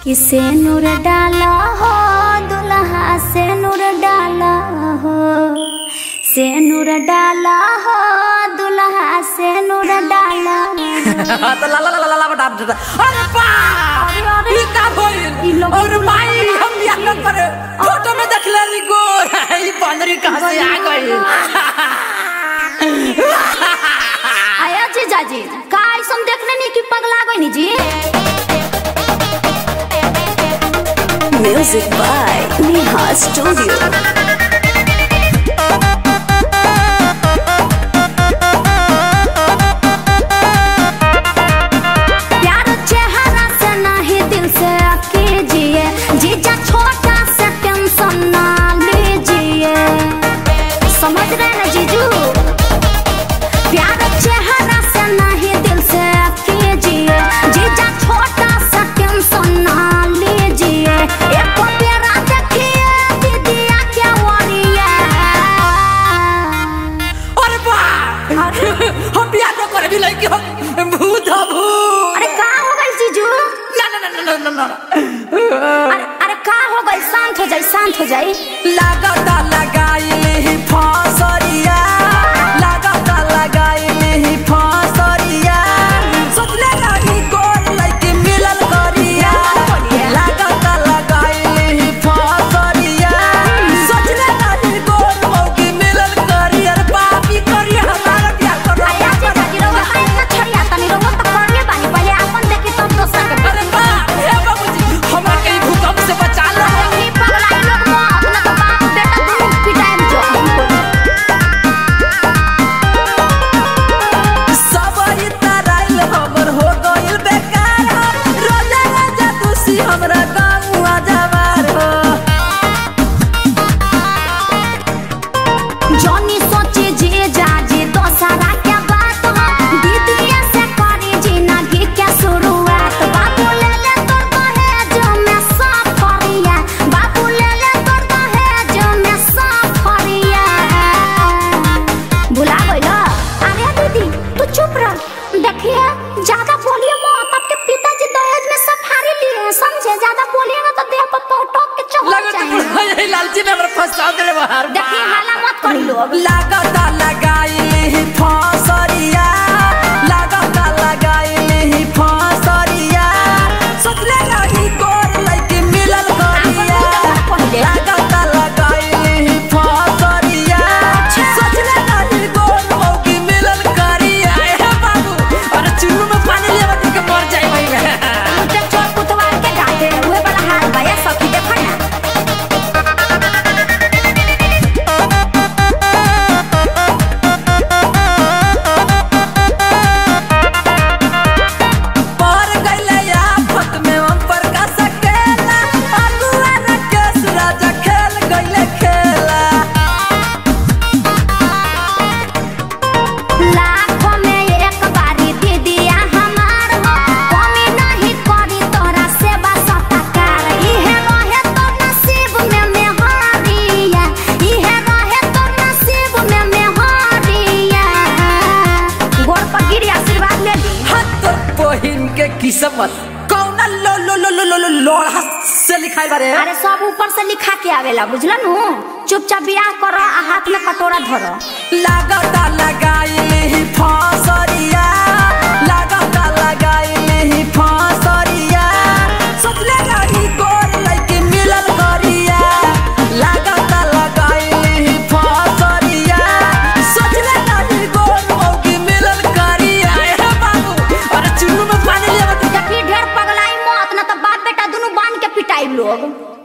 कि से नूर डाला हो दुल्हा से नूर डाला हो से नूर डाला हो दुल्हा से नूर डाला हो। तो ला ला ला ला ला बटा देता अरे बा अरे। ई का भइल ई लोग और भाई हम बियाह न करे फोटो में देख ले री गो ई बंदरी कहां से आ गई आया जीजाजी का ऐसा देखने नहीं कि पगला गई जी Music by Neha Studio. प्यार चेहरा से नहीं दिल से कीजिए जीजा छोटा से टेंशन ना लीजिए समझ रहे ना जीजू प्यार चेहरा से नहीं दिल से कीजिए जीजा छोटा सा टेंशन ना लीजिए एक प्यारा देखिए दीदिया क्या वरिया अरे बा हम बियाह न करे भी लड़की हम भूत हो भूत अरे का हो गई जीजू ना ना ना ना ना ना अरे अरे का हो गई शांत हो जाई शांत हो जाई लागता लगाइली फसरिया लागता लगाइली फसरिया सोचले रही गोर लइके मिलल करिया लागता लगाइली फसरिया सोचले रही गोर मौकी मिलल करिया रे पापी करिया हमारा बियाह करो आया जी जागी रहो हाय ना छड़िया तनी रहो तो करले बानी पहले अपन देखी तब दोसर के अरे बा हे बाबूजी हमरा के ई भूकंप से बचा लो नहीं पगलाई लोग मो अपना तो बाप बेटा दोनों पिटाई में जो सब ई तराइल हमर हो गइल बेकार रोजा रोजा दूसी हमरा गाँव जवार हो जॉनी सोचे जे जाजे दोसरा के बात हो दीदिया से करी जिंदगी के शुरुआत बाबू ले ले तोर कहे जो मैं सब फरिया बाबू ले ले तोर कहे जो मैं सब फरिया भुला गइल अरे दीदी तू चुप रह देखिए ज्यादा बोलिए मत आपके पिताजी दहेज में सफारी लिए हैं, समझे ज्यादा बोलिएगा तो देह पर पटक के चढ़ लगत जाएंगे है लालची में हमरा फंसा देले बाहर देखिए हाला मत करी लोग लागता लगाइली फसरिया लागता लगाइली फसरिया सोचले रही गोर लइके मिलल करिया पहिले लागता लगाइली फसरिया सोचले रही गोर मौकी मिलल करिया ए बाबू अरे चुल्लू में पानी लेवा के मर जाई भाई मैं उनके चोर कुतवाल के गाते हुए बड़ा हाल भैया सखी देखो ना पर गइले आफत में हम पर का सकेला अगुआ न केस राजा खेल गइले खेला लाखों में एक बारी दीदिया हमार हो कमी नहीं करी तोरा सेवा सत्कार इहे रहे तो नसीब में मेहरिया इहे रहे तो नसीब में मेहरिया गोड़ पर गिरी आशीर्वाद ले ली हाथ तोर बहिन के किस्मत कौना लो लो लो लो लो लो लोढ़ा से लिखाई बारे अरे सब ऊपर से लिखा के आवेला बुझला नु चुपचाप बियाह करो आ हाथ में कटोरा धरो लागता लगाइली फसरिया लागता लगाइली फसरिया सोचले रही गोर लइके मिलल करिया लागता लगाइली फसरिया सोचले रही गोर मौकी मिलल करिया ए बाबू अरे चुल्लू में पानी लेवा देखी ढेर पगलाई मत ना तो बाप बेटा दोनों बांध के पिटाई लोग